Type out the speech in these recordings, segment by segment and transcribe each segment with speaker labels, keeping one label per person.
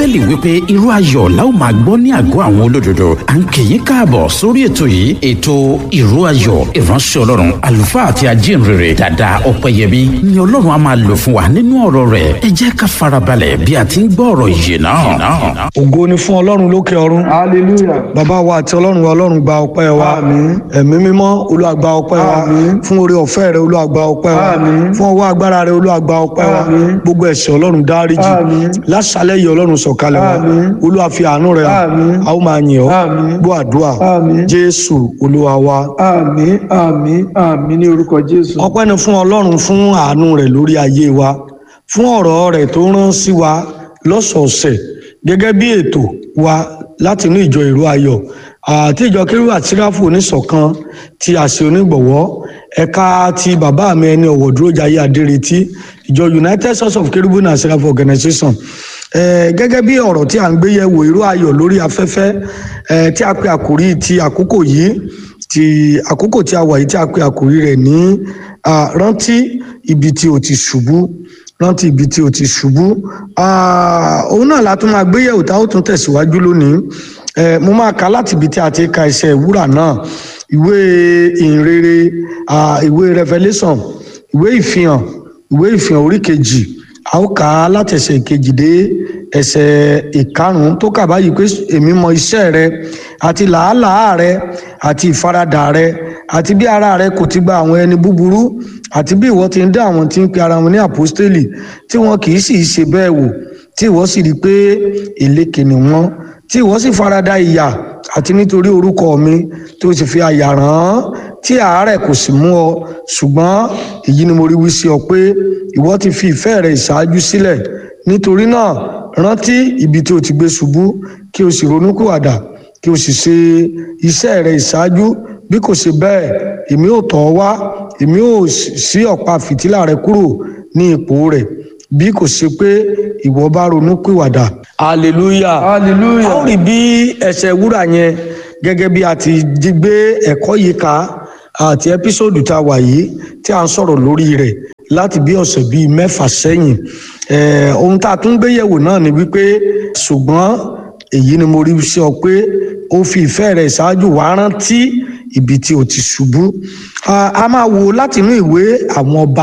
Speaker 1: bíbélì wípé irú ayọ̀ la ó máa gbọ́ ní àgọ́ àwọn olódodo à ń kì í káàbọ̀ sórí ètò yìí ètò irú ayọ̀ ìránṣẹ́ ọlọ́run àlùfáà àti ajínrere dàda ọ̀pẹ̀yẹmí ni ọlọ́run á máa lò fún wa nínú ọ̀rọ̀ rẹ̀ ẹ jẹ́ ká farabalẹ̀ bí a ti ń gbọ́ ọ̀rọ̀ yìí náà.
Speaker 2: ògo ni fún ọlọ́run lókè ọ̀run
Speaker 3: hallelujah
Speaker 2: bàbá wa àti ọlọ́run wa ọlọ́run gba ọpẹ́ wa
Speaker 3: Àmín.
Speaker 2: ẹ̀mí mímọ́ olúwa gba ọpẹ́ wa
Speaker 3: Àmín.
Speaker 2: fún oore ọ̀fẹ́ rẹ olúwa gba ọpẹ́ wa
Speaker 3: Àmín.
Speaker 2: fún ọwọ́ agbára rẹ olúwa gba ọpẹ́ wa
Speaker 3: Àmín.
Speaker 2: gbogbo ẹ̀ṣẹ̀ ọlọ́run dáríjì
Speaker 3: Àmín.
Speaker 2: lásàlẹ̀ yìí ọlọ́run sọ̀kalẹ̀ wa
Speaker 3: Àmín.
Speaker 2: olúwa fi àánú rẹ hàn
Speaker 3: Àmín.
Speaker 2: a ó máa yìn ọ́
Speaker 3: Àmín.
Speaker 2: gbọ́ àdúrà
Speaker 3: Àmín.
Speaker 2: jésù olúwa wa
Speaker 3: àmín àmín àmín ní orúkọ jésù
Speaker 2: ọpẹ́ ni fún ọlọ́run fún àánú rẹ̀ lórí ayé wa fún ọ̀rọ̀ rẹ̀ tó rán sí wa lọ́sọ̀ọ̀sẹ̀ gẹ́gẹ́ bí ètò wa láti inú ìjọ ìró ayọ̀ àti ìjọ kérúwà tíráfù oníṣọ̀kan ti àṣẹ onígbọ̀wọ́ ẹ̀ka ti bàbá mi ẹni ọ̀wọ̀ dúró jayé adéretí ìjọ united church of kerubim and seraph organization Eh, gẹ́gẹ́ bí ọ̀rọ̀ tí a ń gbé yẹ̀wò ìró ayọ̀ lórí afẹ́fẹ́ eh, tí a pe àkòrí ti àkókò yìí ti àkókò tí a wà yìí tí a pe àkòrí rẹ̀ ní ah, rántí ibi tí o ti ṣubú rántí ibi tí o ti ṣubú Ah, òun náà la tún máa gbé yẹ̀wò tá a ó tún tẹ̀síwájú lónìí Eh, mo máa kà láti ibi tí a ti ka iṣẹ́ ìwúrà náà ìwé ìhìnrere ah, ìwé revelation ìwé ìfihàn ìwé ìfihàn orí kejì a ó kà á láti ẹsẹ̀ ìkejì dé ẹsẹ̀ ìkarùn-ún tó kà báyìí pé èmi mọ iṣẹ́ rẹ àti làálàá rẹ àti ìfaradà rẹ àti bí ara rẹ kò ti gba àwọn ẹni búburú àti bí ìwọ ti ń dá àwọn tí ń pe ara wọn ní àpọ́stélì tí wọn kì í sì í ṣe bẹ́ẹ̀ wò tí ìwọ sì rí i pé èlékè ni wọ́n tí ìwọ sì farada ìyà àti nítorí orúkọ mi tí o sì fi àyà ràn án tí àárẹ̀ kò sì mú ọ ṣùgbọ́n èyí ni mo rí wí sí ọ pé ìwọ ti fi ìfẹ́ rẹ ìṣáájú sílẹ̀ nítorí náà rántí ibi tí o ti gbé ṣubú kí o sì ronúkúwàdà kí o sì ṣe iṣẹ́ rẹ ìṣáájú bí kò ṣe bẹ́ẹ̀ èmi ò tọ̀ ọ́ wá èmi ò ṣí ọ̀pá fìtílà rẹ kúrò ní ipò rẹ̀ bí kò ṣe pé ìwọ bá ronúkúwàdà. hallelujah
Speaker 3: hallelujah
Speaker 2: a ó rí bí ẹsẹ̀ wúrà yẹn gẹ́gẹ́ bí a ti jí gbé ẹ̀kọ́ yìí ká àti ẹ́písòdù tá a wà yìí tí a ń sọ̀rọ̀ lórí rẹ̀ láti bí ọ̀sẹ̀ bíi mẹ́fà sẹ́yìn Eh, ohun tá a tún gbé yẹ̀wò náà ni wípé ṣùgbọ́n èyí ni mo rí sí ọ pé ó fi ìfẹ́ rẹ̀ ṣáájú wá rántí ibi tí o ti ṣubú Ah, a máa wò láti inú ìwé àwọn ọba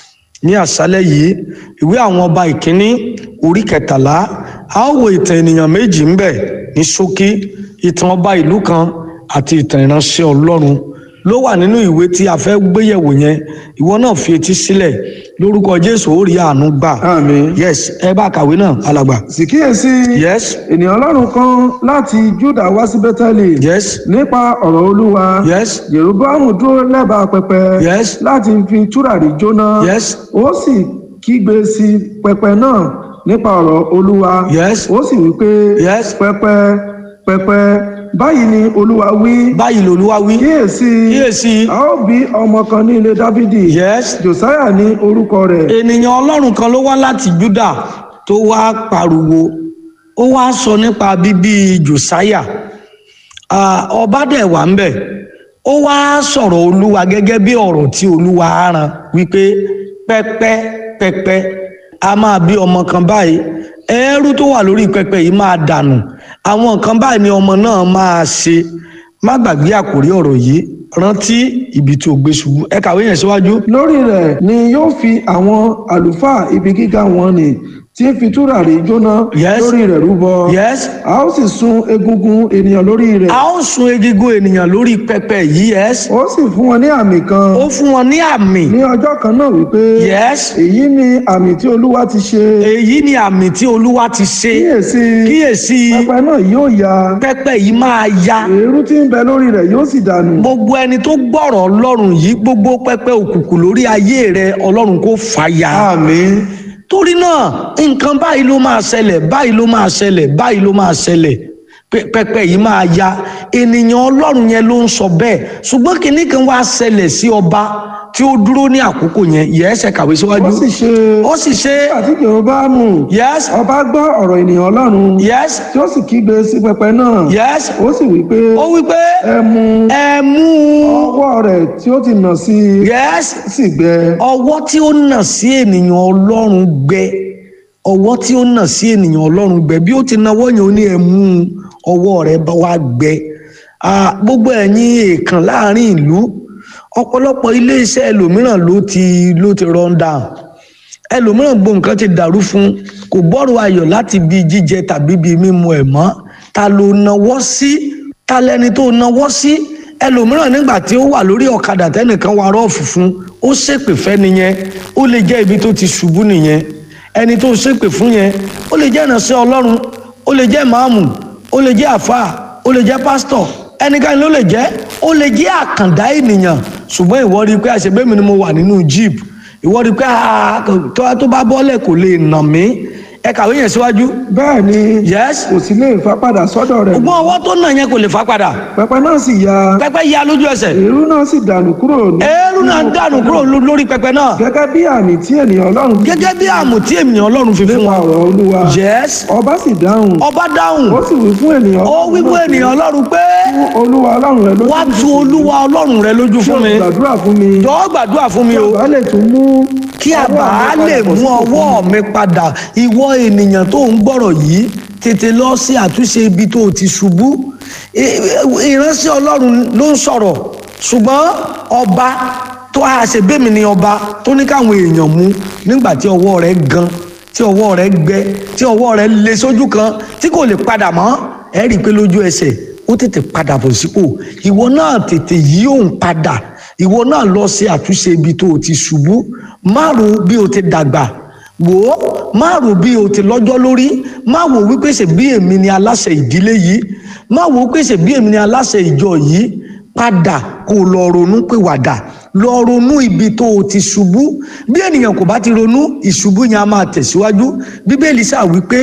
Speaker 2: ní àṣálẹ́ yìí ìwé àwọn ọba ìkíní orí kẹtàlá a ó wo ìtàn ènìyàn méjì ńbẹ ní ṣókí ìtàn ọba ìlú kan àti ìtàn ìránṣẹ́ Ọlọ́run ló wà nínú ìwé tí a fẹ́ gbéyẹ̀wò yẹn ìwọ náà fi etí sílẹ̀ lórúkọ Jésù ó rí àánú gbà
Speaker 3: àmín
Speaker 2: yes ẹ bá kàwé náà alàgbà
Speaker 3: sì kíyèsí
Speaker 2: yes
Speaker 3: ènìyàn ọlọ́run kan láti júdà wá sí bẹ́tẹ́lì
Speaker 2: yes
Speaker 3: nípa ọ̀rọ̀ olúwa
Speaker 2: yes
Speaker 3: jeroboamu dúró lẹ́bàá pẹpẹ
Speaker 2: Yes.
Speaker 3: láti fi túràrí jóná
Speaker 2: yes
Speaker 3: ó sì kígbe sí pẹpẹ náà nípa ọ̀rọ̀ olúwa
Speaker 2: Yes.
Speaker 3: ó sì wí pé
Speaker 2: Yes.
Speaker 3: pẹpẹ pẹpẹ báyìí ni olúwa wí
Speaker 2: báyìí lolúwa wí
Speaker 3: kíyèsí
Speaker 2: kíyèsí
Speaker 3: a ó bí ọmọ kan ní ilé dávidi
Speaker 2: yes
Speaker 3: josiah ní orúkọ rẹ̀
Speaker 2: ènìyàn ọlọ́run kan ló wá láti júdà tó wá pariwo ó wá sọ nípa bíbí josiah Ah, ọba dẹ̀ wà ń bẹ̀ ó wá sọ̀rọ̀ olúwa gẹ́gẹ́ bí ọ̀rọ̀ tí olúwa á ran wípé pẹ́pẹ́ pẹ́pẹ́ a máa bí ọmọ kan báyìí ẹrú tó wà lórí pẹpẹ yìí máa dànù àwọn nǹkan báyìí ni ọmọ náà máa ṣe má gbàgbé àkórí ọ̀rọ̀ yìí rántí ibi tí o gbé ṣubú ẹ kàwé yẹn síwájú.
Speaker 3: lórí rẹ̀ ni yóò fi àwọn àlùfáà ibi gíga wọn nì tí ń fi túràrí jóná
Speaker 2: Yes.
Speaker 3: lórí rẹ̀ rúbọ
Speaker 2: yes
Speaker 3: a ó sì sun egungun ènìyàn lórí rẹ̀
Speaker 2: a ó sun egungun ènìyàn lórí pẹpẹ yìí yes
Speaker 3: ó sì fún wọn ní àmì kan
Speaker 2: ó fún wọn ní àmì
Speaker 3: ní ọjọ́ kan náà wípé
Speaker 2: yes
Speaker 3: èyí ni àmì tí olúwa ti ṣe
Speaker 2: èyí ni àmì tí olúwa ti ṣe
Speaker 3: kíyèsí
Speaker 2: kíyèsí
Speaker 3: pẹpẹ náà yóò ya
Speaker 2: pẹpẹ yìí máa ya
Speaker 3: èérú tí ń bẹ lórí rẹ̀ yóò sì dànù
Speaker 2: gbogbo ẹni tó gbọ́rọ̀ ọlọ́run yìí gbogbo pẹpẹ òkùnkùn lórí ayé rẹ ọlọ́run kò fàya
Speaker 3: àmín
Speaker 2: torí náà nǹkan báyìí ló máa ṣẹlẹ̀ báyìí ló máa ṣẹlẹ̀ báyìí ló máa ṣẹlẹ̀ Pẹ- pẹpẹ yìí máa ya ènìyàn ọlọ́run yẹn ló ń sọ bẹ́ẹ̀ ṣùgbọ́n kinní kan wá ṣẹlẹ̀ sí ọba tí ó dúró ní àkókò yẹn yẹ́sẹ̀ kàwé síwájú
Speaker 3: ó sì ṣe
Speaker 2: ó sì ṣe
Speaker 3: àti jeroboamu
Speaker 2: yes
Speaker 3: ọba gbọ́ ọ̀rọ̀ ènìyàn ọlọ́run
Speaker 2: yes
Speaker 3: tí ó sì kígbe sí pẹpẹ náà
Speaker 2: yes
Speaker 3: ó sì wí pé
Speaker 2: ó wí pé
Speaker 3: ẹ mú
Speaker 2: ẹ mú
Speaker 3: ọwọ́ rẹ̀ tí ó ti nà sí i
Speaker 2: yes
Speaker 3: sì gbẹ
Speaker 2: ọwọ́ tí ó nà sí ènìyàn ọlọ́run gbẹ ọwọ́ tí ó nà sí ènìyàn ọlọ́run gbẹ bí ó ti nawọ́ yẹn ó ní ẹ mú ọwọ́ rẹ bá wá gbẹ Ah, gbogbo ẹ̀yin èèkàn láàrin ìlú ọ̀pọ̀lọpọ̀ iléeṣẹ́ ẹlòmíràn ló ti ló ti run down ẹlòmíràn gbogbo nǹkan ti dàrú fún un kò gbọ́rọ̀ ayọ̀ láti bí jíjẹ tàbí bí mímu ẹ̀ mọ́ ta ló nawọ́ sí ta lẹni tó nawọ́ sí ẹlòmíràn nígbà tí ó wà lórí ọ̀kadà tẹ́nìkan wa rọ́ọ̀fù fún ó ṣépè fẹ́ nìyẹn ó lè jẹ́ ibi tó ti ṣubú nìyẹn ẹni tó ṣépè fún yẹn ó lè jẹ́ ìránṣẹ́ ọlọ́run ó lè jẹ́ màámù ó lè jẹ́ àfáà ó lè jẹ́ pásítọ̀ ẹnikẹ́ni ló lè jẹ́ ó lè jẹ́ àkàndá ènìyàn ṣùgbọ́n ìwọ rí i pé àṣebẹ́mi ni mo wà nínú jeep ìwọ rí i pé ah, tó tó bá bọ́lẹ̀ kò lè nà mí ẹ kàwé yẹn síwájú
Speaker 3: bẹ́ẹ̀ ni
Speaker 2: yes
Speaker 3: kò sí lè fa padà sọ́dọ̀ rẹ̀
Speaker 2: ṣùgbọ́n ọwọ́ tó nà yẹn kò lè fà padà
Speaker 3: pẹpẹ náà sì ya
Speaker 2: pẹpẹ ya lójú ẹsẹ̀
Speaker 3: èrú náà sì dànù kúrò ní-
Speaker 2: eérú náà dànù kúrò ló- lórí pẹpẹ náà
Speaker 3: gẹ́gẹ́ bí àmì tí ènìyàn ọlọ́run fi
Speaker 2: gẹ́gẹ́ bí àmù tí ènìyàn ọlọ́run fi fún
Speaker 3: nípa
Speaker 2: wa
Speaker 3: ọ̀rọ̀ olúwa
Speaker 2: yes
Speaker 3: ọba sì dáhùn
Speaker 2: ọba dáhùn
Speaker 3: ó sì wí fún ènìyàn
Speaker 2: ó wí fún ènìyàn ọlọ́run pé
Speaker 3: fún olúwa ọlọ́run rẹ lójú
Speaker 2: wá tu olúwa ọlọ́run rẹ lójú fún mi
Speaker 3: gbàdúrà fún mi
Speaker 2: jọ̀ọ́ gbàdúrà fún mi o
Speaker 3: ọba lè tún mú
Speaker 2: kí àbá lè mú ọwọ́ mi padà ìwọ ènìyàn tó ń gbọ́rọ̀ yìí tètè lọ sí àtúnṣe ibi tó o ti ṣubú I- ìránṣẹ́ ọlọ́run ló ń sọ̀rọ̀ ṣùgbọ́n ọba tó a ṣe bẹ́ẹ̀ mi ni ọba tó ní káwọn èèyàn mú nígbà tí ọwọ́ rẹ̀ gan tí ọwọ́ rẹ̀ gbẹ tí ọwọ́ rẹ̀ le sójú kan tí kò lè padà mọ́ ẹ rí i pé lójú ẹsẹ̀ ó tètè padà bọ̀ sípò ìwọ náà tètè yí òun padà ìwọ náà lọ sí àtúnṣe ibi tó o ti ṣubú má ro bí o ti dàgbà wò ó má rò bí o ti lọ́jọ́ lórí má wò wípé ṣe bí èmi ni aláṣẹ ìdílé yìí má wò wípé ṣe bí èmi ni aláṣẹ ìjọ yìí padà kó lọ ronú pìwàdà lọ ronú ibi tó o ti ṣubú bí ènìyàn kò bá ti ronú ìṣubú yẹn a máa tẹ̀síwájú bíbélì ṣáà wípé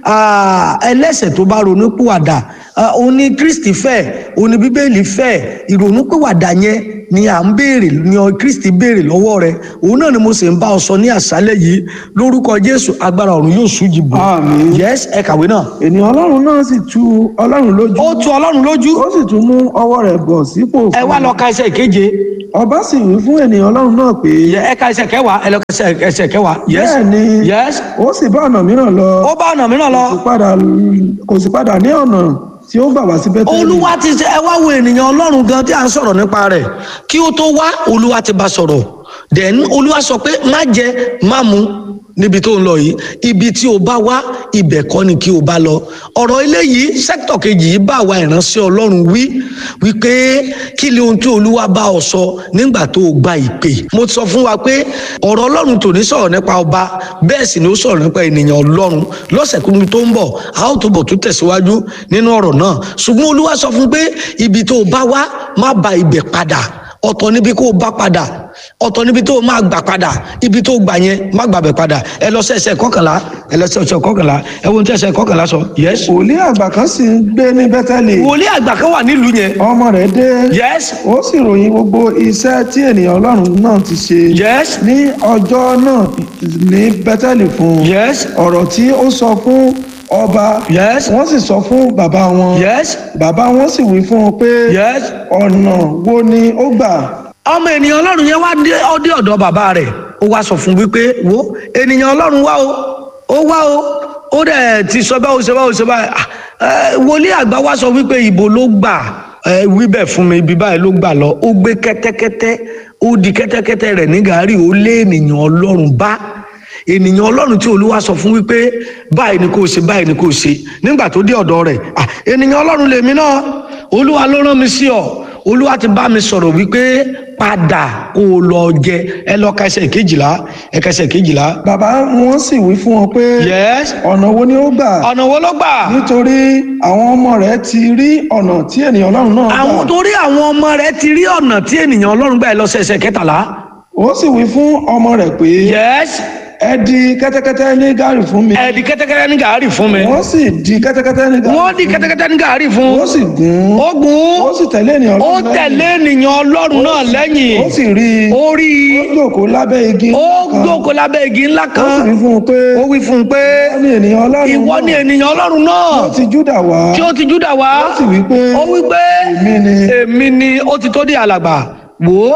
Speaker 2: ah, ẹlẹ́ṣẹ̀ tó bá ronú pìwàdà ah, òun ni kristi fẹ́ òun ni bíbélì fẹ́ ìrònú pìwàdà yẹn ni à ń béèrè ni ọ kristi béèrè lọ́wọ́ rẹ òun náà ni mo sì ń bá ọ sọ ní àṣálẹ́ yìí lórúkọ jésù agbára ọ̀run yóò ṣújì bò
Speaker 3: Àmín.
Speaker 2: yes ẹ kàwé náà
Speaker 3: ènìyàn ọlọ́run náà sì tu ọlọ́run lójú
Speaker 2: ó tu ọlọ́run lójú
Speaker 3: ó sì tún mú ọwọ́ rẹ̀ bọ̀ sípò
Speaker 2: ẹ wá lọ ka ẹsẹ̀ ìkeje
Speaker 3: ọba sì wí fún ènìyàn ọlọ́run náà pé
Speaker 2: Yẹ- ẹ ka ẹsẹ̀ kẹwàá ẹ lọ ka ẹsẹ̀- ẹsẹ̀ kẹwàá yes
Speaker 3: bẹ́ẹ̀ ni
Speaker 2: yes
Speaker 3: ó sì bá ọ̀nà mìíràn lọ
Speaker 2: ó bá ọ̀nà mìíràn lọ
Speaker 3: kò sì padà kò sì padà ní ọ̀nà tí ó gbà wá sí bẹ́tẹ́lì
Speaker 2: olúwa ti ṣe ẹ wá wo ènìyàn ọlọ́run gan tí à ń sọ̀rọ̀ nípa rẹ̀ kí ó tó wá olúwa ti bá sọ̀rọ̀ then olúwa sọ pé má jẹ má mu níbi tó ń lọ yìí ibi tí o bá wá ibẹ̀ kọ́ ni kí o bá lọ ọ̀rọ̀ eléyìí sẹ́kítọ̀ kejì yìí bá wa ìránṣẹ́ ọlọ́run wí wípé kí ni ohun tí olúwa bá ọ sọ nígbà tó o gba ìpè mo sọ fún wa pé ọ̀rọ̀ ọlọ́run tò ní sọ̀rọ̀ nípa ọba bẹ́ẹ̀ sì ni ó sọ̀rọ̀ nípa ènìyàn ọlọ́run lọ́sẹ̀ kúndùn tó ń bọ̀ a ó túbọ̀ tún tẹ̀síwájú nínú ọ̀rọ̀ náà ṣùgbọ́n olúwa sọ fún pé ibi tó o bá wá má ba ibẹ̀ padà ọ̀tọ̀ níbi kó o bá padà ọ̀tọ̀ níbi tó o máa gbà padà ibi tó o gbà yẹn má gbàbẹ̀ padà ẹ lọ sí ẹsẹ̀ kọkànlá ẹ lọ sí ẹsẹ̀ kọkànlá ẹ wo ohun tí ẹsẹ̀ kọkànlá sọ yes.
Speaker 3: wòlíì àgbà kan sì ń gbé ní bẹ́tẹ́lì
Speaker 2: wòlíì àgbà kan wà nílùú yẹn
Speaker 3: ọmọ rẹ̀ dé
Speaker 2: yes
Speaker 3: ó sì ròyìn gbogbo iṣẹ́ tí ènìyàn ọlọ́run náà ti ṣe
Speaker 2: yes
Speaker 3: ní ọjọ́ náà ní bẹ́tẹ́lì fún un
Speaker 2: yes
Speaker 3: ọ̀rọ̀ tí ó sọ fún ọba
Speaker 2: yes
Speaker 3: wọ́n sì sọ fún bàbá wọn
Speaker 2: yes
Speaker 3: bàbá wọn sì wí fún un pé
Speaker 2: yes.
Speaker 3: ọ̀nà wo ni ó gbà
Speaker 2: ọmọ ènìyàn ọlọ́run yẹn wá dé ọdẹ ọ̀dọ̀ bàbá rẹ̀ ó wá sọ fún wípé wo ènìyàn ọlọ́run wá o ó wá o ó dẹ̀ ti sọ báwo ṣe báwo ṣe báyìí Ah, eh, wòlíì àgbà wá sọ wípé ìbò ló gbà ẹ wí bẹ́ẹ̀ fún mi ibi báyìí ló gbà lọ ó gbé kẹ́tẹ́kẹ́tẹ́ ó di kẹ́tẹ́kẹ́tẹ́ rẹ̀ ní gàárì ó lé ènìyàn ọlọ́run bá ènìyàn ọlọ́run tí olúwa sọ fún wípé báyìí ni kò ṣe báyìí ni kò ṣe nígbà tó dé ọ̀dọ̀ rẹ̀ ah, ènìyàn ọlọ́run lèmi náà olúwa ló rán mi sí ọ olúwa ti bá mi sọ̀rọ̀ wípé padà kó o lọ jẹ ẹ lọ ka ẹsẹ̀ kejìlá ẹ ka ẹsẹ̀ kejìlá.
Speaker 3: bàbá wọn sì wí fún wọn pé
Speaker 2: yes
Speaker 3: ọ̀nà wo ni ó gbà
Speaker 2: ọ̀nà wo ló gbà.
Speaker 3: nítorí àwọn ọmọ rẹ̀ ti rí ọ̀nà tí ènìyàn ọlọ́run náà
Speaker 2: àwọn
Speaker 3: gbà
Speaker 2: torí àwọn ọmọ rẹ̀ ti rí ọ̀nà tí ènìyàn ọlọ́run gbà ẹ lọ sí ẹsẹ̀ kẹtàlá.
Speaker 3: ó sì wí fún ọmọ rẹ̀ pé
Speaker 2: yes
Speaker 3: ẹ di kẹ́tẹ́kẹ́tẹ́ ní gàárì fún mi
Speaker 2: ẹ di kẹ́tẹ́kẹ́tẹ́ ní gàárì fún mi.
Speaker 3: wọ́n sì di kẹ́tẹ́kẹ́tẹ́ ní gàárì
Speaker 2: wọ́n di kẹ́tẹ́kẹ́tẹ́ ní gàárì fún.
Speaker 3: ó sì gún
Speaker 2: ó gùn
Speaker 3: ó sì tẹ̀lé ènìyàn
Speaker 2: ó
Speaker 3: ọlọ́run lẹ́yìn.
Speaker 2: tẹ̀lé ènìyàn ọlọ́run náà lẹ́yìn.
Speaker 3: ó sì rí i
Speaker 2: ó rí i
Speaker 3: ó jókòó lábẹ́ igi
Speaker 2: ó
Speaker 3: kan.
Speaker 2: jókòó lábẹ́ igi ńlá
Speaker 3: ó sì
Speaker 2: kan.
Speaker 3: wí fún un pé
Speaker 2: ó wí fún un pé
Speaker 3: ó ní ènìyàn ọlọ́run
Speaker 2: ìwọ
Speaker 3: náà
Speaker 2: ni ènìyàn ọlọ́run náà
Speaker 3: ó ti júdà wá
Speaker 2: tí ó ti júdà wá
Speaker 3: ó sì wí pé
Speaker 2: ó wí pé
Speaker 3: èmi ni
Speaker 2: èmi ni ó ti tó di alàgbà wò ó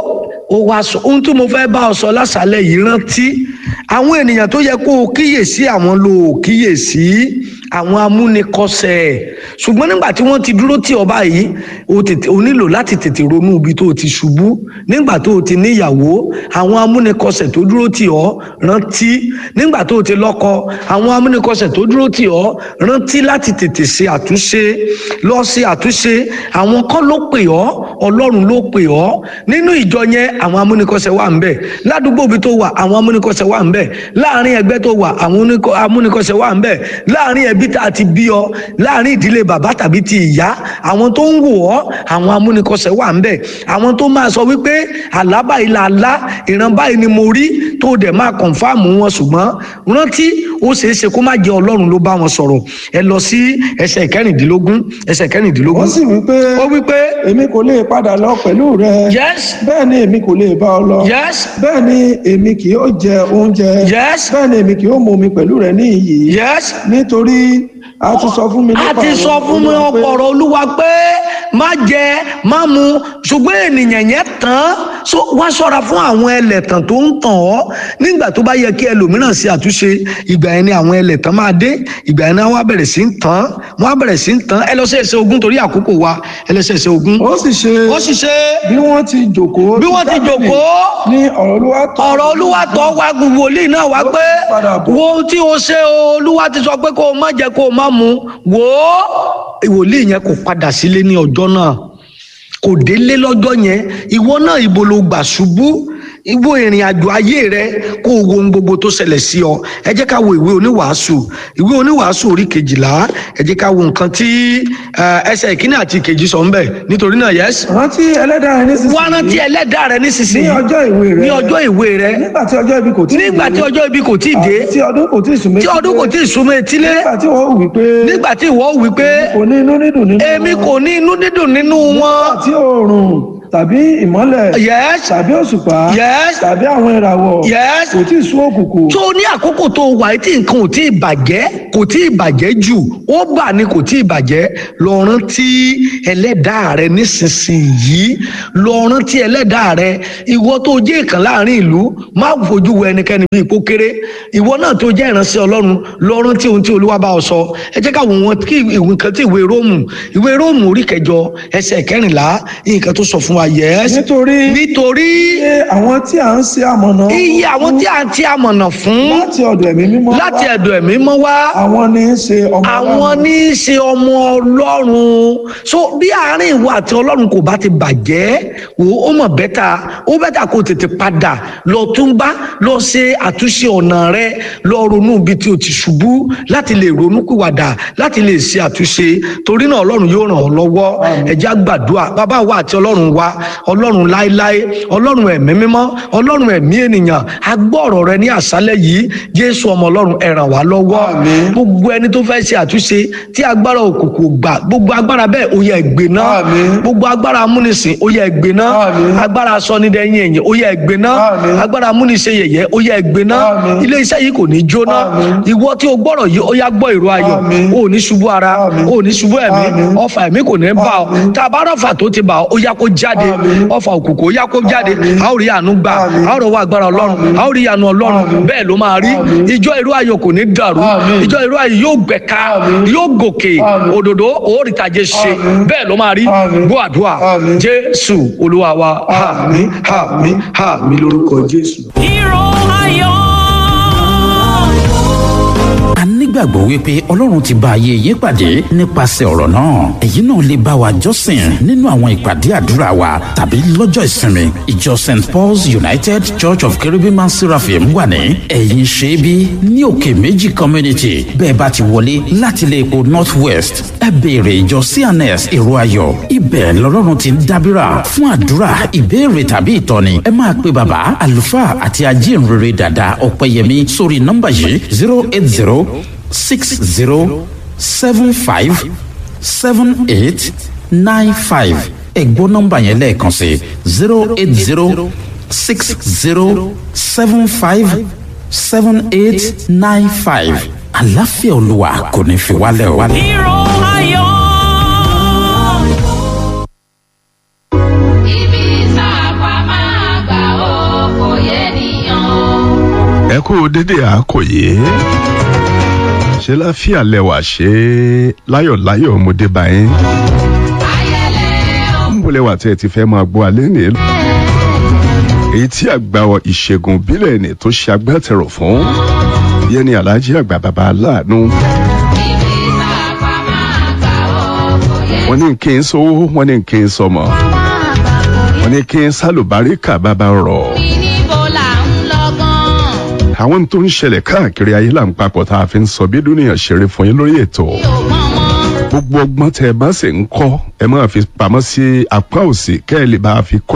Speaker 2: ó wá sọ ohun tí mo fẹ́ bá ọ sọ lásàálẹ̀ yìí rántí àwọn ènìyàn tó yẹ kó o kíyèsí àwọn ló o kíyèsí àwọn amúnikọsẹ̀ ṣùgbọ́n nígbà tí wọ́n ti dúró tì ọ́ báyìí o tètè o nílò láti tètè ronú ibi tó o ti ṣubú nígbà tó o ti níyàwó àwọn amúnikọsẹ̀ tó dúró tì ọ́ rántí nígbà tó o ti lọ́kọ àwọn amúnikọsẹ̀ tó dúró tì ọ́ rántí láti tètè ṣe àtúnṣe lọ ṣe àtúnṣe àwọn kọ́ ló pè ọ́ ọlọ́run ló pè ọ́ nínú ìjọ yẹn àwọn amúnikọsẹ̀ wà ń bẹ̀ ládùúgbò ibi tó wà àwọn amúnikọsẹ̀ wà ń bẹ̀ láàrin ẹgbẹ́ tó wà àwọn oníkọ- amúnikọsẹ̀ wà ń bẹ̀ láàrin ẹbí tá a ti bí ọ láàrin ìdílé bàbá tàbí ti ìyá àwọn tó ń wò ọ́ àwọn amúnikọsẹ̀ wà ń bẹ̀ àwọn tó máa sọ wípé àlá báyìí là lá ìran báyìí ni mo rí tó dẹ̀ máa kọ̀nfàmù wọn ṣùgbọ́n rántí ó ṣeé ṣe kó má jẹ́ ọlọ́run ló bá wọn sọ̀rọ̀ ẹ lọ sí ẹsẹ̀ kẹrìndínlógún ẹsẹ̀ kẹrìndínlógún
Speaker 3: wọ́n sì wí pé
Speaker 2: ó wí pé
Speaker 3: èmi kò lè padà lọ pẹ̀lú rẹ
Speaker 2: yes
Speaker 3: bẹ́ẹ̀ ni èmi kò lè bá ọ lọ
Speaker 2: yes
Speaker 3: bẹ́ẹ̀ ni èmi kì yóò jẹ oúnjẹ
Speaker 2: yes
Speaker 3: bẹ́ẹ̀ ni èmi kì yóò mu omi pẹ̀lú rẹ ní iyì
Speaker 2: yes
Speaker 3: nítorí a ti sọ fún mi
Speaker 2: a
Speaker 3: nípa
Speaker 2: ti
Speaker 3: ọ̀rọ̀
Speaker 2: sọ fún mi
Speaker 3: Olúwa pé
Speaker 2: ọ̀pọ̀rọ̀ olúwa pé má jẹ má mu ṣùgbọ́n ènìyàn yẹn tán so wá ṣọ́ra fún àwọn ẹlẹ́tàn tó ń tàn ọ́ nígbà tó bá yẹ kí ẹlòmíràn ṣe àtúnṣe ìgbà yẹn ni àwọn ẹlẹ́tàn máa dé ìgbà yẹn ni wọ́n á bẹ̀rẹ̀ sí ń tàn wọ́n á bẹ̀rẹ̀ sí ń tàn ẹ lọ sí ẹsẹ̀ ogún torí àkókò wa ẹ lọ sí ẹsẹ̀ ogún.
Speaker 3: ó sì ṣe
Speaker 2: ó sì ṣe
Speaker 3: bí wọ́n ti jòkó
Speaker 2: bí wọ́n ti
Speaker 3: tábìlì
Speaker 2: jòkó
Speaker 3: ní ọ̀rọ̀ olúwa tọ̀
Speaker 2: ọ̀rọ̀ olúwa tọ́ wá gbogbo wòlíì náà wá pé
Speaker 3: padà bọ̀.
Speaker 2: wo ohun tí o ṣe o olúwa ti sọ pé kó o má jẹ kó o má mu wò ó wòlíì yẹn kò padà sílé ní ọjọ́ náà kò délé lọ́jọ́ yẹn ìwọ náà ibo ló gbà ṣubú ìwọ ìrìn àjò ayé rẹ kó o wo ohun gbogbo tó ṣẹlẹ̀ sí ọ ẹ jẹ́ ká wo ìwé oníwàásù ìwé oníwàásù orí kejìlá ẹ jẹ́ ká wo nǹkan tí eh, ẹsẹ̀ ìkíní àti ìkejì sọ ń bẹ̀ nítorí náà yẹs
Speaker 3: rántí ẹlẹ́dàá rẹ nísinsìnyí
Speaker 2: wá rántí ẹlẹ́dàá rẹ
Speaker 3: ní
Speaker 2: nísinsìnyí
Speaker 3: ọjọ́ ìwé rẹ
Speaker 2: ní ọjọ́ ìwé rẹ
Speaker 3: nígbà tí ọjọ́ ibi kò tí ì
Speaker 2: nígbà tí
Speaker 3: dé,
Speaker 2: ọjọ́ ibi kò tí ì dé
Speaker 3: àti tí ọdún kò tí ì sùn méjì
Speaker 2: tí ọdún kò tí ì súnmọ́ etílé
Speaker 3: nígbà tí wọ́n wí pé
Speaker 2: nígbà tí ìwọ wí pé
Speaker 3: kò ní inú dídùn nínú
Speaker 2: èmi
Speaker 3: wọn.
Speaker 2: kò ní inú dídùn nínú wọn
Speaker 3: àti oòrùn tàbí ìmọ́lẹ̀
Speaker 2: yes
Speaker 3: tàbí òṣùpá
Speaker 2: yes
Speaker 3: tàbí àwọn ìràwọ̀
Speaker 2: yes
Speaker 3: kò tí ì sún òkùnkùn
Speaker 2: tó ní àkókò tó wà tí nǹkan ò tí ì bàjẹ́ kò tí ì bàjẹ́ jù ó bà ní kò tí ì bàjẹ́ lọ rántí ẹlẹ́dàá rẹ nísinsìnyí lọ rántí ẹlẹ́dàá rẹ ìwọ tó jẹ́ ìkàn láàrin ìlú má fojú wo ẹnikẹ́ni bí ipò kéré ìwọ náà tó jẹ́ ìránṣẹ́ ọlọ́run lọ rántí ohun tí olúwa bá ọ sọ ẹ jẹ́ káwọn wọn kí nǹkan tí ìwé róòmù ìwé róòmù orí kẹjọ ẹsẹ̀ kẹrìnlá nǹkan tó sọ fún wa yẹs
Speaker 3: nítorí
Speaker 2: nítorí
Speaker 3: iye àwọn tí à ń ṣe amọ̀nà
Speaker 2: iye àwọn tí a ti amọ̀nà fún
Speaker 3: láti ọ̀dọ̀ ẹ̀mí mímọ́
Speaker 2: láti
Speaker 3: wá,
Speaker 2: ẹ̀dọ̀ ẹ̀mí mọ́ wá
Speaker 3: àwọn ní í ṣe ọmọ
Speaker 2: àwọn
Speaker 3: Ọlọ́run.
Speaker 2: ní í ṣe ọmọ ọlọ́run so bí àárín ìwọ àti ọlọ́run kò bá ti bàjẹ́ wò ó mọ̀ bẹ́tà ó bẹ́tà kó tètè padà lọ túnbá lọ ṣe àtúnṣe ọ̀nà rẹ lọ ronú ibi tí o ti ṣubú láti lè ronú pìwàdà láti lè ṣe àtúnṣe torí náà ọlọ́run yóò ràn ọ́ lọ́wọ́ ẹ jẹ́ á gbàdúrà bàbá wa àti ọlọ́run wa ọlọ́run láéláé ọlọ́run ẹ̀mí mímọ́ ọlọ́run ẹ̀mí ènìyàn a gbọ́ ọ̀rọ̀ rẹ ní àṣálẹ́ yìí jésù ọmọ ọlọ́run ẹ ràn wá lọ́wọ́
Speaker 3: Àmín.
Speaker 2: gbogbo ẹni tó fẹ́ ṣe àtúnṣe tí agbára òkùnkùn gbà gbogbo agbára bẹ́ẹ̀ ó yẹ ẹgbẹ́ náà
Speaker 3: Àmín.
Speaker 2: gbogbo agbára amúnisìn ó yẹ ẹgbẹ́ náà
Speaker 3: Àmín.
Speaker 2: agbára sọnidẹ́yìn ẹ̀yìn ó yẹ ẹgbẹ́ náà
Speaker 3: Àmín.
Speaker 2: agbára amúnisẹ yẹ̀yẹ́ ó yẹ ẹgbẹ́ náà
Speaker 3: Àmín.
Speaker 2: ilé iṣẹ́ yìí kò ní jóná
Speaker 3: Àmín.
Speaker 2: ìwọ tí o gbọ́rọ̀ yìí ó yá gbọ́ ìró ayọ̀
Speaker 3: Àmín.
Speaker 2: ó ní ṣubú ara
Speaker 3: Àmín.
Speaker 2: ó ní ṣubú ẹ̀mí
Speaker 3: Àmín.
Speaker 2: ọfà ẹ̀mí kò ní bá ọ
Speaker 3: Àmín.
Speaker 2: tá a bá rọ̀fà tó ti bà ọ ó yá kó jáde
Speaker 3: Àmín.
Speaker 2: ọfà òkùnkùn ó yá kó jáde
Speaker 3: Àmín.
Speaker 2: a ó rí àánú gbà
Speaker 3: Àmín.
Speaker 2: a ó rọwọ́ agbára ọlọ́run
Speaker 3: Àmín.
Speaker 2: a ó rí ìyanu ọlọ́run
Speaker 3: Àmín.
Speaker 2: bẹ́ẹ̀ ló máa rí
Speaker 3: Àmín.
Speaker 2: ìjọ ìró ayọ̀ kò ní dàrú
Speaker 3: Àmín.
Speaker 2: ìjọ ìró ayọ̀ yóò gbẹ̀ka
Speaker 3: Àmín.
Speaker 2: yóò gòkè
Speaker 3: Àmín.
Speaker 2: òdòdó òórìtàjẹ ṣe
Speaker 3: Àmín.
Speaker 2: bẹ́ẹ̀ ló máa rí
Speaker 3: Àmín.
Speaker 2: gbọ́ àdúrà
Speaker 3: Àmín.
Speaker 2: jésù olúwa wa àmín àmín àmín lórúkọ jésù.
Speaker 4: Hero Iron.
Speaker 1: a nígbàgbọ́ wípé ọlọ́run ti bá ayé yín pàdé nípasẹ̀ ọ̀rọ̀ náà èyí náà lè bá wa jọ́sìn nínú àwọn ìpàdé àdúrà wa tàbí lọ́jọ́ ìsinmi ìjọ st paul's united church of caribbean and seraphim wà ní ẹ̀yìn ṣẹ́bí ní òkè méjì community bẹ́ẹ̀ bá ti wọlé láti ilé epo north west ẹ béèrè ìjọ cns èrò ayọ̀ ibẹ̀ lọ́lọ́run ti ń dábìrà fún àdúrà ìbéèrè tàbí ìtọ́ni ẹ máa pe bàbá àlùfáà àti ajínrere dàda ọ̀pẹ̀yẹmí sórí nọ́mbà yìí zero eight zero six zero seven five seven eight nine five ẹ̀gbọ́n nọ́mbà yẹn lẹ́ẹ̀kan sí zero eight zero six zero seven five seven eight nine five àlàáfíà olúwa kò ní fi wálẹ̀ o.
Speaker 4: Hero Iron.
Speaker 5: ibi sáàpà máa gbà o dédé àkòyé ṣe láfíà lẹwà ṣe láyọ̀láyọ̀ ọmọdé báyìí ń bọ̀ lẹwà tẹ́ ẹ ti fẹ́ máa gbọ́ alẹ́ nìyẹn èyí tí àgbà ìṣègùn ìbílẹ̀ ni tó ṣe agbátẹrù fún yẹn ni aláàjì àgbà bàbá aláàánú. wọ́n ní kí n sówó wọ́n ní kí n sọmọ wọ́n ní kí n sálùbáríkà bàbá rọ̀. àwọn tó ń ṣẹlẹ̀ káàkiri ayé là ń papọ̀ tá a fi ń sọ bí dúnìyàn ṣeré fún yín lórí ètò gbogbo ọgbọ́n tẹ ẹ bá sì ń kọ́ ẹ máa fi pamọ́ sí apá òsì kẹ́ ẹ lè bá a fi kọ́